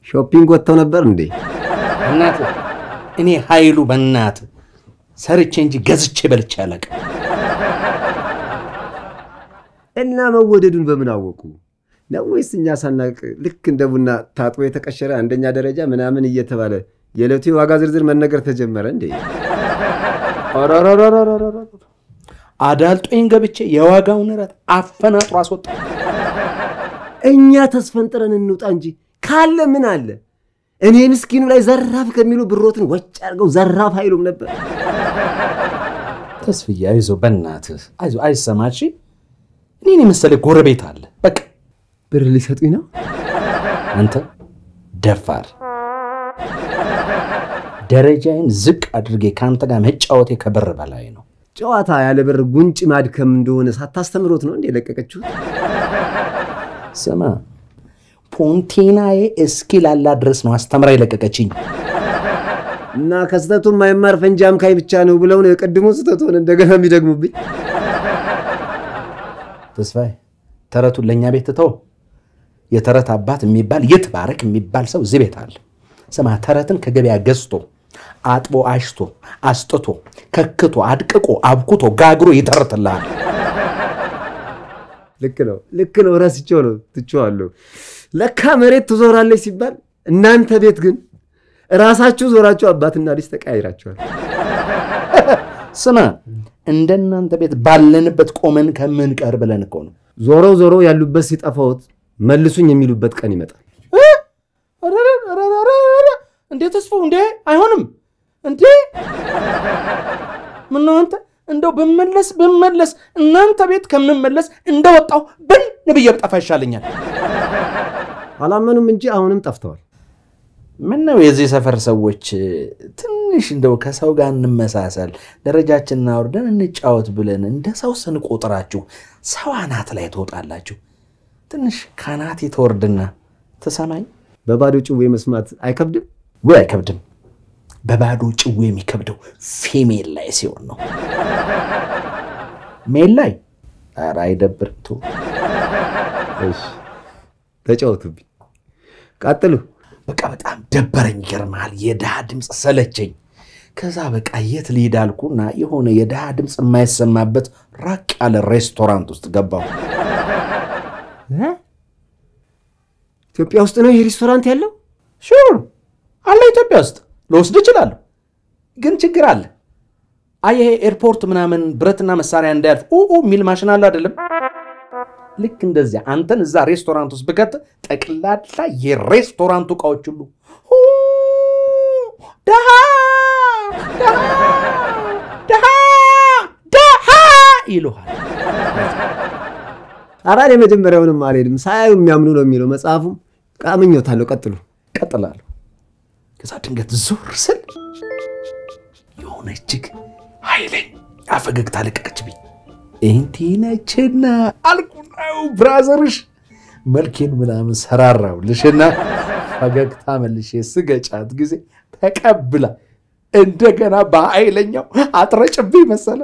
ሾፒንግ ወጥተው ነበር እንዴ? እናት እኔ ኃይሉ በእናት ሰርቼ እንጂ ገዝቼ በልቼ አላውቅም። እና መወደዱን በምን አወቁ ነው ወይስ እኛ ሳናቅ ልክ እንደ ቡና ታጥቦ የተቀሸረ አንደኛ ደረጃ ምናምን እየተባለ የዕለቱ የዋጋ ዝርዝር መነገር ተጀመረ እንዴ? ኦሮሮሮሮሮሮሮ። አዳልጦኝ ገብቼ የዋጋውን ንረት አፈናጥሮ አስወጣ። እኛ ተስፈንጥረን እንውጣ እንጂ ካለ ምን አለ? እኔ ምስኪኑ ላይ ዘራፍ ከሚሉ ብሮትን ወጭ አድርገው ዘራፍ አይሉም ነበር። ተስፍዬ አይዞ፣ በእናትህ አይዞ፣ አይሰማች እኔን የመሰለ ጎረቤት አለ። በቃ ብር ሊሰጡኝ ነው። አንተ ደፋር ደረጃዬን ዝቅ አድርጌ ከአንተ ጋር መጫወቴ ከብር በላይ ነው። ጨዋታ ያለ ብር ጉንጭ ማድከም እንደሆነ ሳታስተምሮት ነው እንዴ የለቀቀችሁት? ስማ ፖንቴናዬ እስኪ ላላ ድረስ ነው አስተምራ የለቀቀችኝ። እና ከስተቱ የማይማር ፈንጂ አምካኝ ብቻ ነው ብለው ነው የቀድሞ ስህተቱን እንደገና የሚደግሙብኝ። ተስፋዬ ተረቱን ለእኛ ቤት ትተው። የተረት አባት የሚባል ይትባረክ የሚባል ሰው እዚህ ቤት አለ። ስማ ተረትን ከገበያ ገዝቶ አጥቦ አሽቶ አስጥቶ ከክቶ አድቅቆ አብኩቶ ጋግሮ ይተርትልሃል። ልክ ነው ልክ ነው፣ ረስቼው ነው ትቼዋለሁ። ለካ መሬት ትዞራለች ሲባል እናንተ ቤት ግን ራሳችሁ ዞራችሁ አባትና ልጅ ተቀያይራችኋል። ስማ እንደናንተ ቤት ባለንበት ቆመን ከምንቀር ብለን እኮ ነው። ዞረው ዞረው ያሉበት ሲጠፋዎት መልሱኝ የሚሉበት ቀን ይመጣል። እንዴ ተስፎ እንዴ አይሆንም እንዴ ምነው አንተ እንደው ብመለስ ብመለስ እናንተ ቤት ከምመለስ እንደወጣው ብን ብዬ ብጠፋ ይሻለኛል። አላመኑም እንጂ አሁንም ጠፍተዋል። ምን ነው የዚህ ሰፈር ሰዎች ትንሽ እንደው ከሰው ጋር እንመሳሰል፣ ደረጃችንን አውርደን እንጫወት ብለን እንደ ሰው ስንቆጥራችሁ ሰው አናት ላይ ትወጣላችሁ። ትንሽ ከአናት የተወርድና ትሰማኝ በባዶ ጭዌ መስማት አይከብድም? ወይ አይከብድም። በባዶ ጭዌ የሚከብደው ፌሜል ላይ ሲሆን ነው። ሜል ላይ ኧረ አይደብርም። ቶ እሺ ተጫወቱብኝ፣ ቀጥሉ። በቃ በጣም ደበረኝ። ይገርምሃል፣ የድሃ ድምፅ ሰለቸኝ። ከዛ በቃ የት ልሂድ አልኩና የሆነ የድሃ ድምፅ የማይሰማበት ራቅ ያለ ሬስቶራንት ውስጥ ገባሁ። ኢትዮጵያ ውስጥ ነው ይህ ሬስቶራንት ያለው? ሹር አለ ኢትዮጵያ ውስጥ ልወስድ እችላለሁ፣ ግን ችግር አለ። አይ ይሄ ኤርፖርት ምናምን ብረትና መሳሪያ እንዳያልፍ ኡ የሚል ማሽን አለ አይደለም? ልክ እንደዚያ አንተን እዛ ሬስቶራንት ውስጥ ብከት ጠቅላላ የሬስቶራንቱ እቃዎች ሁሉ ሁ ደሃ ደሃ ደሃ ደሃ ይሉሃል። አራድ የመጀመሪያውንም አልሄድም ሳያዩ የሚያምኑ ነው የሚለው መጽሐፉም። ቃምኞታለሁ። ቀጥሉ። ቀጥላለሁ። ከዛ ድንገት ዞር ስል የሆነ እጅግ ኃይለኛ ፈገግታ ለቀቀችብኝ። እንቲ ነችና አልቁናው ብራዘርሽ መልኬን ምናምን ሰራራውልሽና ፈገግታ መልሼ ስገጫት ጊዜ ተቀብላ እንደገና በኃይለኛው አጥረጭብኝ መሰለ።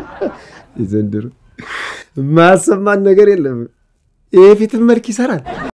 ዘንድሮ የማያሰማን ነገር የለም። ይህ ፊትም መልክ ይሰራል።